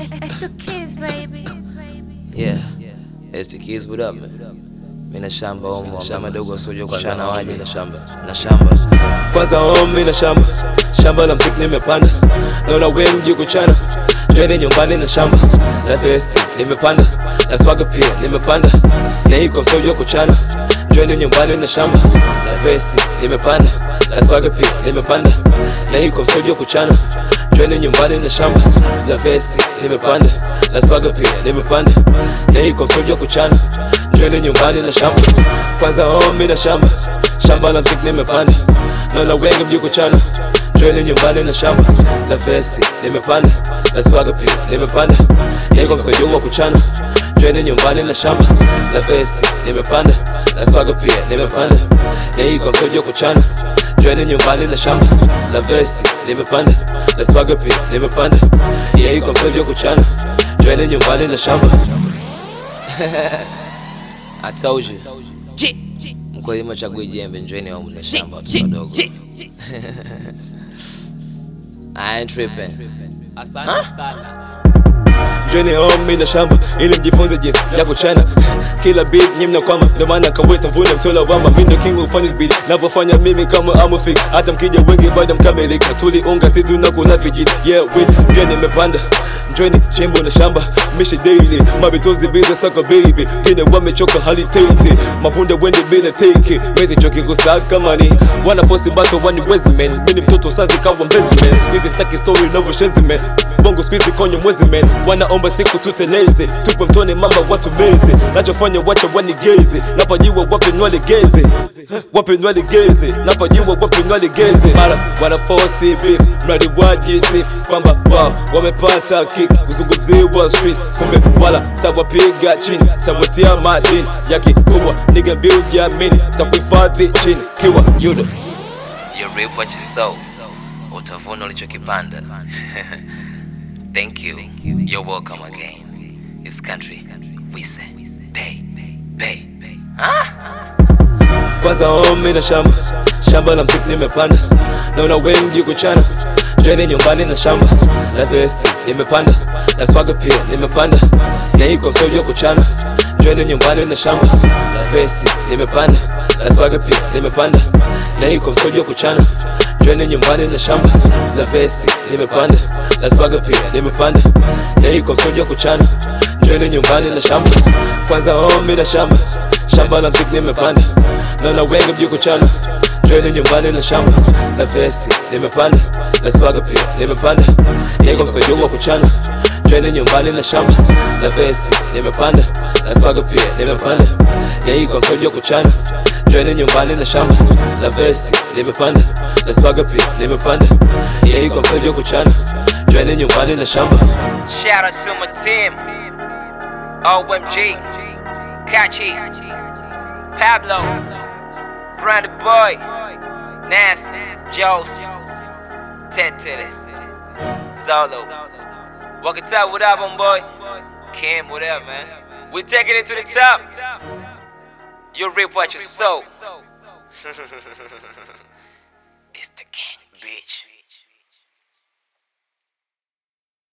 It's the kids, baby. Yeah, it's the kids, what up man? Mina shamba omo, shamba dogo sojo kwa shana waje na shamba, na shamba. Kwanza omo mina shamba, shamba la mziki nimepanda. Naona we mji kuchana, twende nyumbani na shamba. La vesi nimepanda, na swaga pia nimepanda. Na iko sojo kuchana, twende nyumbani na shamba. La vesi nimepanda, na swaga pia nimepanda. Na iko sojo kuchana, twende nyumbani na shamba. La vesi nimepanda, na swaga pia nimepanda. Na iko sojo kuchana, twende nyumbani na shamba. Kwanza omi na shamba, shamba la mziki nimepanda. Naona wengi mji kuchana, twende nyumbani na shamba. La vesi nimepanda, na swaga pia nimepanda. Na iko msojo wa kuchana, twende nyumbani na shamba. La vesi nimepanda, na swaga pia nimepanda. Na iko msojo kuchana, twende nyumbani na shamba. La vesi nimepanda, na swaga pia nimepanda. Na iko msojo kuchana, twende nyumbani na shamba. I told you. Mkulima chagui jembe, njoeni au mna shamba watoto wadogo. I ain't tripping. Njoni home na shamba ili mjifunze jinsi ya kuchana kila beat nyinyi mnakwama, ndio maana kaweta mvune mtola wamba. Mimi ndio king ufanya beat navyofanya mimi kama amufik, hata mkija wengi bado mkamilika. Tuliunga si tunakula vijiti, yeah win pia nimepanda Njoni chimbo na shamba mishi daily mabitozi biza saka baby gine wamechoka hali tete mapunda wende bila teke mezi choki kusaka mani wana force bato wani wezi man mini mtoto sazi kawa mbezi man squeeze staki story na vushenzi man bongo squeeze konyo mwezi man wanaomba siku tuteleze tupe mtoni mamba watu meze nachofanya wacha wanigeze napajiwa wape nwalegeze wape nwalegeze napajiwa wape nwalegeze mara wana force beef mradi wajisif kwamba wao wamepata kick kuzungumziwa streets kumbe wala tawapiga chini tawatia madini ya kikubwa niga build jamini takuhifadhi chini kiwa yudo you reap what you sow utavuna ulichokipanda thank you you're welcome again this country we say pay pay ah? kwanza omi na shamba shamba la mziki nimepanda naona wengi kuchana twende nyumbani na shamba la vesi nimepanda na swaga pia nimepanda na iko sojo kuchana twende nyumbani na shamba la vesi nimepanda na swaga pia nimepanda na iko sojo kuchana twende nyumbani na shamba la vesi nimepanda na swaga pia nimepanda na iko sojo kuchana twende nyumbani na shamba kwanza omi na shamba shamba la mziki nimepanda naona wengi mji kuchana twende nyumbani na shamba la vesi nimepanda na swaga pia nimepanda niko msojo wa kuchana twende nyumbani na shamba la vesi nimepanda na swaga pia nimepanda niko msojo wa kuchana twende nyumbani na shamba la vesi nimepanda na swaga pia nimepanda niko msojo wa kuchana twende nyumbani na shamba Shout out to my team. OMG. Kachi. Pablo. Brandon Boy. Nas. Joes. Ted Teddy. Zolo. Walk it up, what up, on boy? Kim, what up, man? We taking it to the top. You reap what you sow. it's the king, bitch.